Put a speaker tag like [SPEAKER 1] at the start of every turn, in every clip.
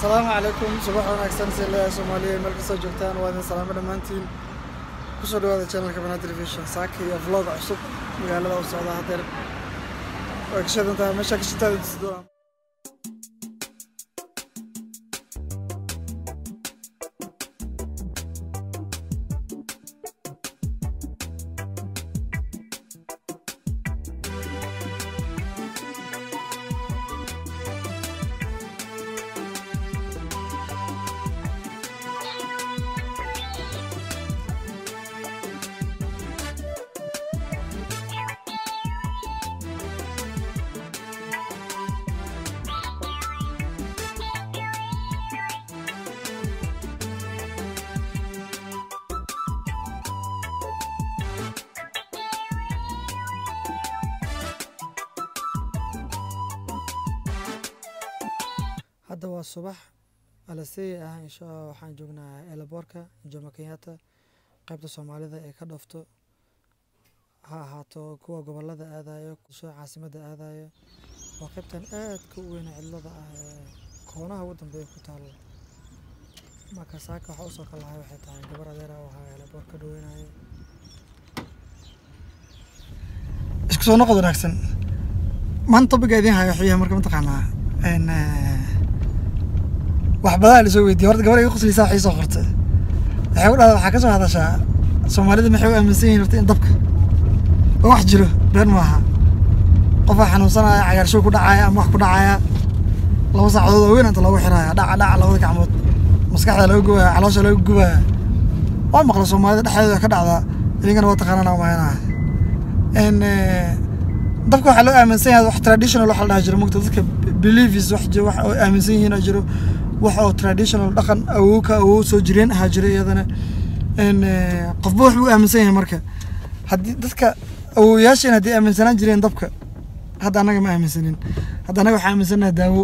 [SPEAKER 1] asalaamu calaykum subax wanaagsan silayaa soomaaliya meel kastoo joogtaan waa idin salaamo dhammaantiin kusoo dhawaada channelka banaa television saaka iyo vlog cusub magaalada u socda hadeer way ka shidan tahay meeshaa ka shitaa tusi doonaa hadda waa subax alasey ah insha allah waxaan joognaa eelaboorka jomo kenyatta qaybta soomaalida ee ka dhoofto ha ahaato kuwa gobolada aadayo kusoo caasimadda aadayo waa qaybtan aadka u weyna cidlada ah ee koonaha ugu dambeeya ku taalo marka saaka waxa usoo ka lahay waxay tahay gabar adeera u ahaa eelaboor ka dhaweynayo isku soo noqod wanaagsan maanta topiga idiin hayo waxuu yahay marka mataqaanaa n wax badaa la soo weydiiyey horta gabar iga qoslaysaa waxay soo qortay waxay u dhahdaa waxaa ka soo hadashaa soomaalida maxay u aaminsan yihiin horta in dabka oo wax jiro been maaha qofaa xanuunsanaya cagaarshow ku dhacaya ama wax ku dhacaya laba saacadood oo weyn inta loogu xiraya dhaca dhaca labada gacmood maskaxda laga gubaya caloosha laga gubaya waa maqla soomaalida dhexdeeda ka dhacdaa idinkana waa taqaanana umaynaa n dabka waxaa loo aaminsan yahay wax traditional waxa la dhaha jiro mogta dadka beliefs wax jiro wax oo aaminsan yihiin oo jiro wax oo traditional dhaqan awow ka awow soo jireen ahaa jira iyadana n qofba wax buu aaminsan yahay marka haddii dadka awowayaasheen haddii aaminsanaan jireen dabka hadda annaga ma aaminsanin hadda annaga waxaa aaminsanaha daawo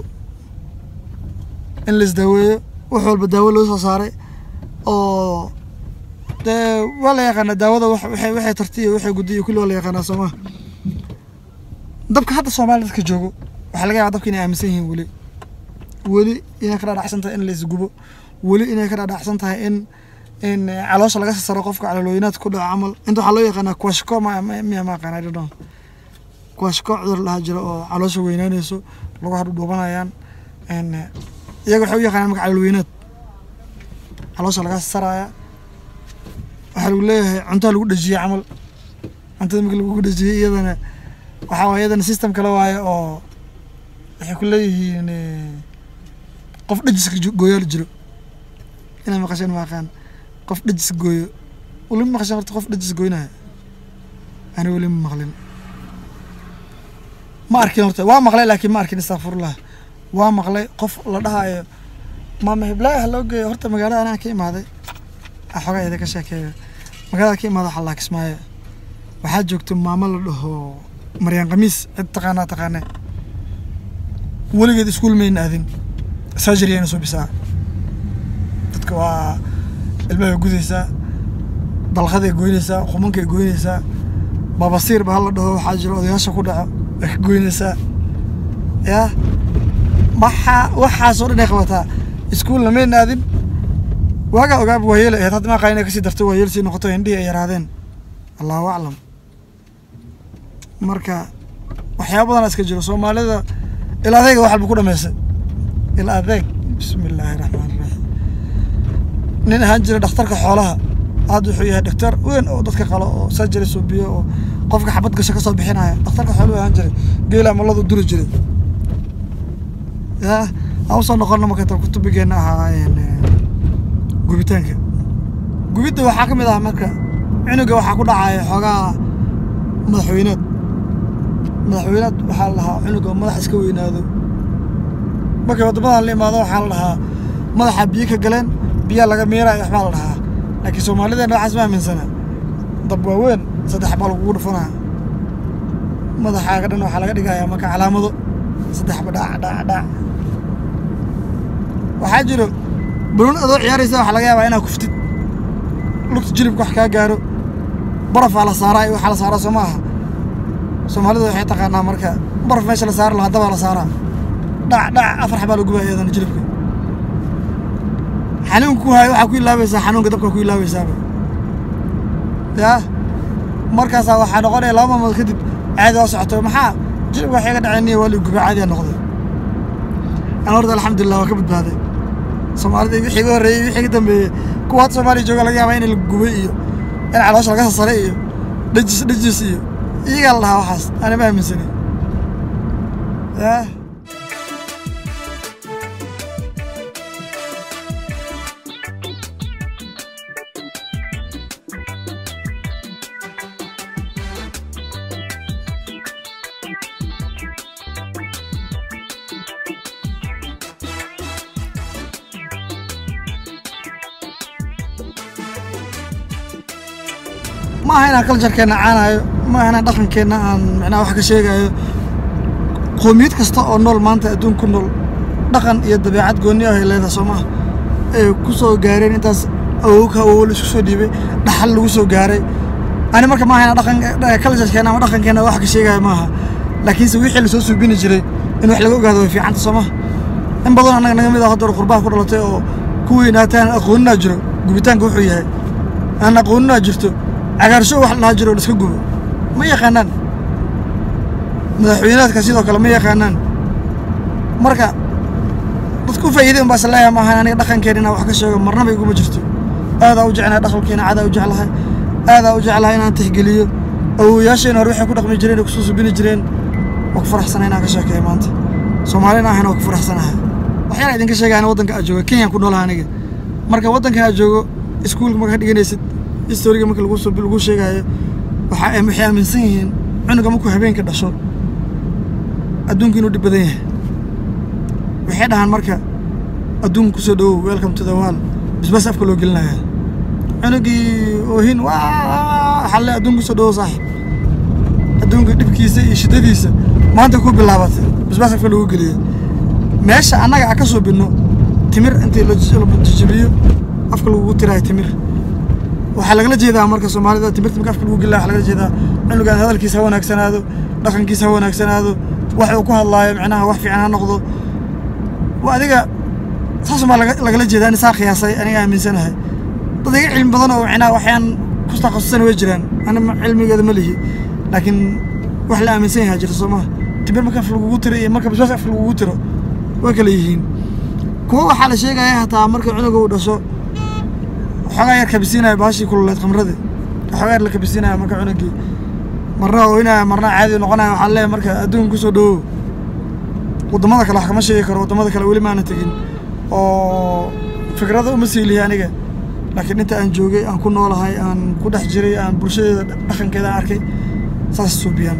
[SPEAKER 1] in la isdaaweeyo wax walba daawo loo soo saaray oo dee waa la yaqaanaa daawada wax waxay waxay tarti iyo waxay guddi iyo kulli waa la yaqaanaa soo maha dabka hadda soomaaliya dadka joogo waxaa laga yaabaa dabka inay aaminsan yihiin weli weli inay ka dhaadhacsan tahay in la isgubo weli inay ka dhaadhacsan tahay in in caloosha laga sasaro qofka calolooyinaad ku dhaco camal inta waxaa loo yaqaanaa kuwashko ma miya ma aqaan I don't know kuwashko cudur lahaa jiro oo caloosha weynaanayso lagu hadhudhuubanayaan n iyaga waxay u yaqaanaan marka calolweynaad caloosha laga sasaraya waxaa lagu leeyahay cuntaa lagu dhejiyey camal cuntada marka lagu dhejiyey iyadana waxaa waay iyadana system kale waaye oo waxay ku leeyihiin qof dhejiska gooyaal jiro inay maqasheen ma aqaan qof dhejis gooyo weli ma maqasheen horta qof dhejis gooynaya ani weli ma maqlin ma arkin horta waa maqlay laakiin ma arkin istakfurullah waa maqlay qof la dhahayo maama hiblaahi ha loo geeyo horta magaalada anaa ka imaaday xogaa idinka sheekeeyo magaalada ka imaada waxaa laakismaayo waxaa joogto maamo la dhaho maryaan khamiis cid taqaanaa taqaane weligeed iskuul mayna aadin surgery ayna soo bisaa dadka waa ilmahay gudaysaa dalqaday goynaysaa qumankay goynaysaa babasiir ba hala dhaho waxaa jiro odayaasha ku dhaco way ka goynaysaa yaa waxaa waxaasoo dhan ay qabataa iskuulna mayna aadin waagaa ogaaba waa yeelay ahayd hadda maaqa inay kasii darto waa yeel sii noqoto indhihii ay yaraadeen allahu aclam marka waxyaaba badanaa iska jiro soomaalida il adeega wax walba ku dhameysay il adeeg bismi illaahi raxmaan raxiim nin ahaan jira dhakhtarka xoolaha hadda wuxuu yahay dhaktar weyn oo dadka qalo oo surgery suubiyo oo qofka xabad gasho kasoo bixinaya dhakhtarka xooluhu ahaan jiray geela maladu duri jiray ya aan usoo noqono marka kutubigeena ahaa gubitaanka gubidda waxaa ka mid ah marka cunuga waxaa ku dhacaya xoogaa madaxweynaad madaxweynaad waxaa la dhahaa cunuga madax iska weynaado markay waddamadan la imaado waxaa la dhahaa madaxa biyo ka galeen biyaa laga miiraya waxbaa la dhahaa laakiin soomaalideena waxaas ma aaminsana dab waaweyn saddex baa lagugu dhufanaa madaxaaga dhan waxaa laga dhigayaa marka calaamado saddexba dhac dhac dhac waxaa jiro banuun adoo ciyaaraysa waxaa laga yaabaa inaa kuftid lugta jilibka wax kaa gaaro barafaa la saaraa iyo waxaa la saaraa soo ma aha soomaalida waxay taqaanaa marka baraf meesha la saari lahaa dabaa la saaraa dhac dhac afar xabaa la gubaa iyadana jilibka xanuunka ku haayo waxaa ku ilaabaysaa xanuunka dabka ku ilaabaysaaba yaa markaasaa waxaa noqonaya laba maalmood kadib caadi oo socoto maxaa jilibka waxay ga dhaceen waa ligu gubay caadiya noqday an horta alxamdulilah waa ka badbaaday soomaalida wixii ga horreeyey wixii ka dambeeyey kuwa hadda soomaaliya jooga laga yaabaa in la gubay iyo in caloosha laga sasaray iyo dhajis dhajis iyo iyagaa la dhahaa waxaas ana ma aaminsani yaa ma aha inaan culturekeenna caanayo ma aha inaan dhaqankeenna aan micnaha wax ka sheegayo qoomiyad kasta oo nool maanta adduun ku nool dhaqan iyo dabeecad goonni ah ay leedahay soo maha ay ku soo gaareen intaas awowka awowo la isku soo dhiibay dhaxal lagu soo gaaray ani marka ma aha inaan dhaqan culturekeenna ama dhaqankeenna wax ka sheegayo maaha laakiinse wixii lasoo suubini jiray in wax laga ogaado way fiicanta soo maha in badan annaga naga mid ah haddor qurbaha ku dhalatay oo ku weynaataan aqooninaa jiro gubitaanka wuxuu yahay aan aqooninaa jirto cagaarsho wax la dhaha jiro la iska gubo ma yaqaanaan madaxweynaadka sidoo kale ma yaqaanaan marka dadku u faa'iiday unbaa isleeyahay maahan aniga dhaqankeena inaan wax ka sheego marnaba iguma jirto aadaa u jeclahay dhaqankeena caadaa u jeclahay aadaa u jeclahay inaan tixgeliyo awowayaasheen hore waxay ku dhaqmi jireen oo kusoo subini jireen waa ku faraxsanahay inaan ka sheekeeyo maanta soomaalina ahayna waa ku faraxsanahay waxyaala idinka sheegayana waddanka aad jooga kenyaan ku noolaha aniga marka waddankan aad joogo iskuulka marka ka dhiganaysid historiga marka lagu soo lagu sheegaayo waxaa waxay aaminsan yihiin cunuga markuu habeenka dhasho adduunka inuu dhib badan yahay waxay dhahaan marka adduunka kusoo dhowow welcome to the world bisbas afka loo gelinaya cunugii oohin waa xalle adduunka kusoo dhowow saaxib adduunka dhibkiisa iyo shiddadiisa maanta ku bilaabatay bisbas afka loogu geliyay meesha annaga aan ka soo binno timir intii la jajabiyo afka lagugu tiraayo timir waxaa lagala jeedaa marka soomaalida timirta marka afka lagu gelina waxaa lagala jeedaa cunugaan hadalkiisa ha wanaagsanaado dhaqankiisa ha wanaagsanaado wax uu ku hadlaayo micnaha wax fiican ha noqdo waa adiga saas baa lagala jeedaa in saa qiyaasay aniga aaminsanahay dad iga cilmi badan oo micnaha waxyaan ku takhasusana way jiraan ani cilmigeeda ma lihi laakiin wax la aaminsan yahay jirta soo maha timir marka af lagugu tiro iyo marka bisbaas af lagugu tiro way kala yihiin kuwa waxaa la sheegaya hataa marka cunuga uu dhasho waxoogaa yar kabisiinaya baashii kululeed khamradii waxoogaa yar la kabisiinaya marka cunugii marna ooynaya marna caadi noqonaya waxaa leeyahay marka adduunka kusoo dhowow waddamada kale wax kama sheegi karo waddamada kale weli maana tegin oo fikrada uma siilihi aniga laakiin inta aan joogay aan ku noolahay aan ku dhex jiray aan bulshadeeda dhaqankeeda aan arkay saas suubiyaan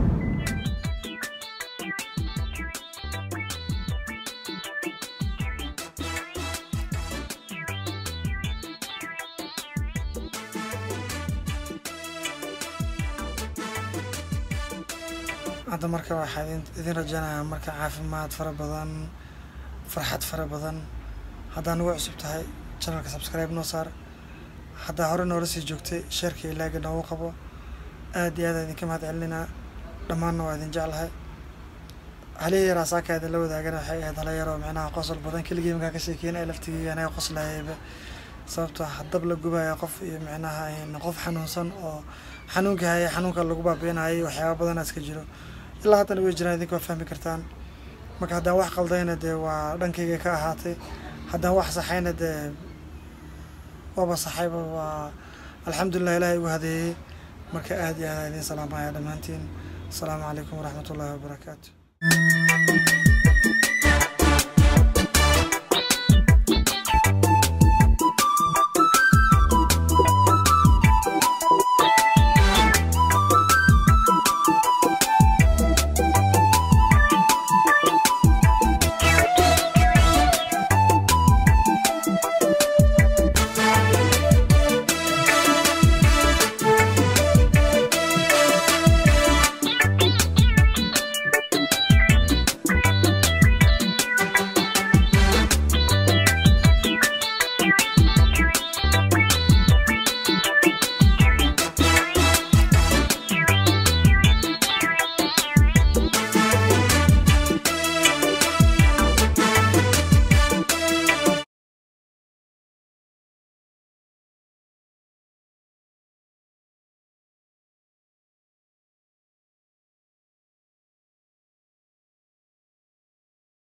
[SPEAKER 1] hadda marka waxaa idin rajaynayaa marka caafimaad fara badan farxad fara badan haddaa nagu cusub tahay channelka subscribe noo saar haddaa hore noola sii joogtay sheerka ilaaga noogu qabo aad iyo aad idinka mahad celinaa dhammaanna waa idin jeclahay halihii yaraa saaka idin la wadaagana waxay ahayd hala yaroo micnaha qosol badan keligii markaa ka sheekeynaya laftigii anaga qoslayayba sababtoo haddab la gubaya qof iyo micnaha qof xanuunsan oo xanuunka haya xanuunka lagu baabiinayay waxyaaba badana iska jiro ilaa haddana way jiraan idinka waa fahmi kartaan marka haddaan wax qaldayna dee waa dhankayga ka ahaatay haddaan wax saxayna dee waaba saxayba waa alxamdulilah ilaahay igu hadeeyey marka aad iyo aad idin salaamaya dhammaantiin asalaamu calaykum waraxmat ullahi wabarakaatu